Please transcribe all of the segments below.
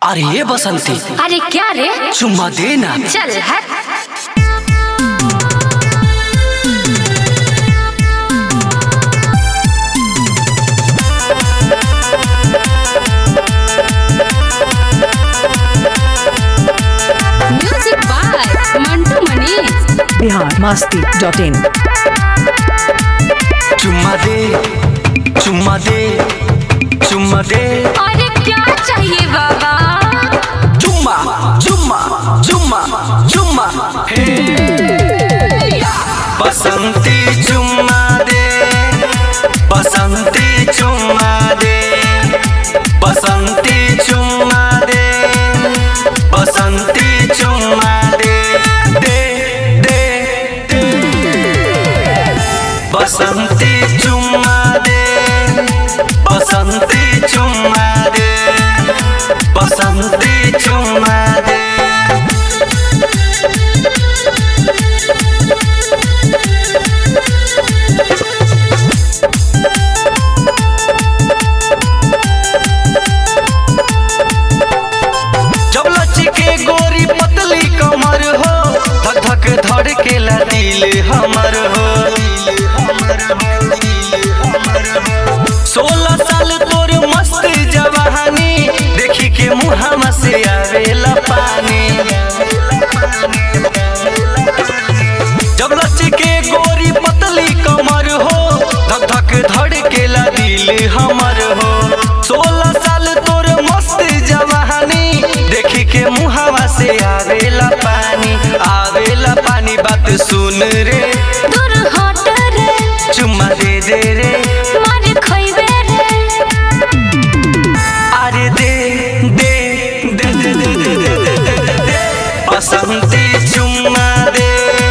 अरे ये बसंती अरे क्या रे चुम्मा दे ना चल हट music by Mantu Manish Bihar Masti dot in चुम्मा दे चुम्मा दे चुम्मा दे अरे क्या चाहिए बाबा चुम्मा चुम्मा चुम्मा चुम्मा हे बसंती चुम्मा दे बसंती चुम्मा दे बसंती चुम्मा दे बसंती चुम्मा दे दे दे दे बसंती चुम्मा दे बसंती चुम्मा दे बसंती चुम्मा दे जब लची के गोरी पतली कमर हो धक धक धड़ के ला दिल हमर हो सोलह साल तोर मस्त जवानी देखी के मुहामा से आवेला पानी जब लची के गोरी पतली कमर हो धक धक धड़ के ला दिल हमर हो सोलह साल तोर मस्त जवानी देखी के मुहावा से आवेला पानी आवेला पानी बात सुन रे दूर हट रे चुम्मा दे दे रे मार खइबे रे अरे दे दे दे दे दे दे दे दे दे दे दे बसंती चुम्मा दे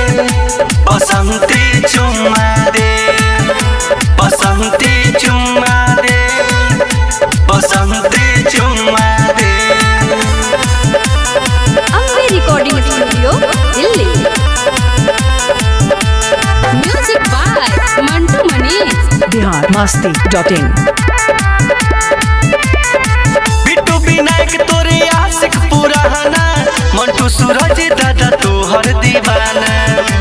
बसंती चुम्मा दे बसंती चुम्मा दे बसंती चुम्मा दे Ambe recording studio Delhi music by Mantu Manish Bihar Masti dot in Bittu Vinayak तोरे आशिक पुराना मंटू सूरज दादा तोहर दीवाना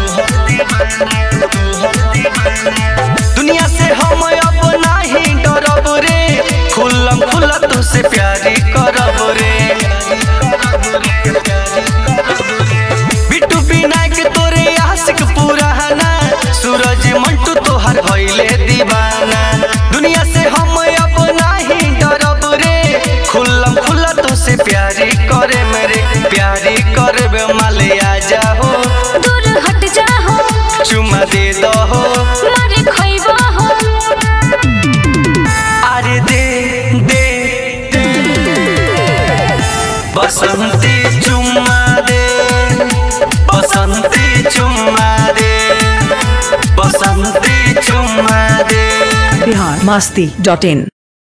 दुनिया से हम अब नहीं डरब रे खुल्लम खुल्ला तुझसे प्यारी करब रे बिट्टू विनायक तोरे आशिक पुराना सूरज मंटू तोहर भइले दीवाना दुनिया से हम अब नहीं डरब रे खुल्लम खुल्ला तुझसे प्यारी करे मेरे प्यारी करबे माले आ जाहो दूर हट जाहो चुमा दे दहो मार खइबो हो अरे दे दे दे बसंती चुम्मा दे बसंती चुम्मा दे बसंती चुम्मा दे बिहार मस्ती डॉट इन